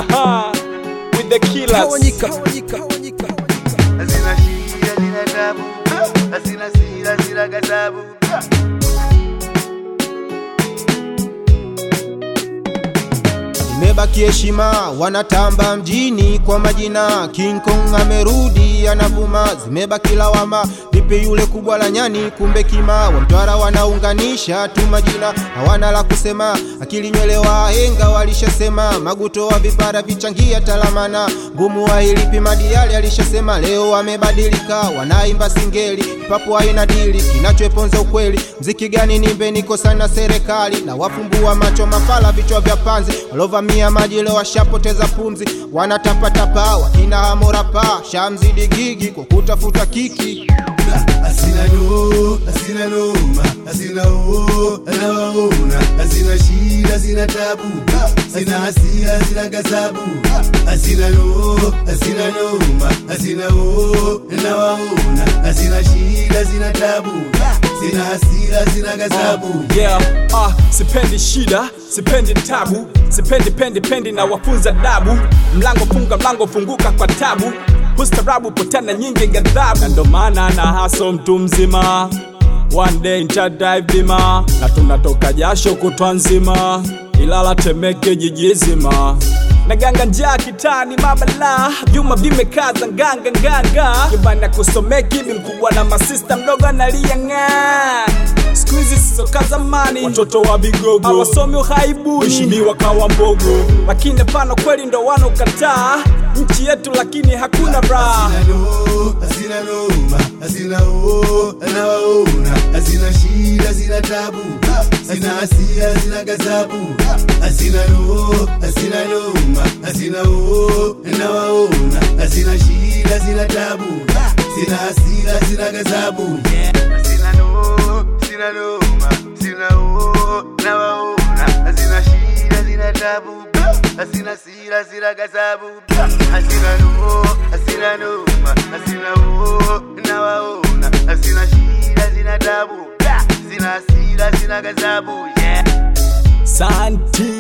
with the killers. Tawanyika, Tawanyika, Tawanyika. Hazina shida, hazina tabu, hazina sira, hazina ghadhabu. Imebaki heshima, wanatamba mjini kwa majina. King Kong amerudi anavuma, zimebaki lawama. Vipi yule kubwa la nyani, kumbe kima wa Mtwara wanaunganisha tu majina, hawana la kusema. Akili nywele wahenga walishasema, maguto wa vipara vichangia talamana. Ngumu wa ilipi madiali alishasema, leo wamebadilika, wanaimba singeli, papo haina dili, kinachoeponza ukweli. Mziki gani nimbe, niko sana serikali na wafumbua macho mafala, vichwa vya panzi walovamia maji leo washapoteza pumzi, wanatapatapa wakina hamorapa shamzidi gigi kwa kutafuta kiki. Hazina no, hazina noma, hazina o, anawaona, hazina shida, hazina tabu, hazina hasira, hazina ghadhabu, hazina no, hazina noma, hazina o, anawaona, hazina shida, hazina tabu, hazina hasira, hazina ghadhabu. Yeah, ah, sipendi shida, sipendi tabu, sipendi pendi pendi na wafunza dabu. Mlango funga, mlango funguka kwa tabu. Ustarabu potana nyingi ghadhabu, na ndo maana na haso mtu mzima. One day nitadive bima, na tunatoka jasho kutwa nzima, Ilala Temeke jiji zima na ganga njaa kitani mabala vyuma vimekaza nganga nganga kibana kusomeki bi mkubwa na masista mdogo analia ng'aa siku hizi sisoka zamani watoto wa vigogo hawasomi uhaibuni heshimiwa kawa mbogo lakini hapana kweli ndo wanokataa nchi yetu lakini hakuna raha Hazina no, hazina noma, hazina o, anawaona, hazina shida, hazina tabu, hazina hasira, hazina ghadhabu, hazina no, hazina noma, hazina o, anawaona, hazina shida, hazina tabu, hazina hasira, hazina ghadhabu. Hazina no, hazina noma, hazina o, anawaona, hazina shida, hazina tabu, hazina sira, hazina ghadhabu, hazina no, hazina noma, hazina o, nawaona, hazina shida, hazina tabu, hazina hasira, hazina ghadhabu, yeah. Santi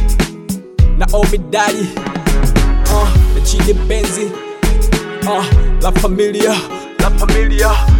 na Omidadi uh, na Chidi Benzi uh, La Familia La Familia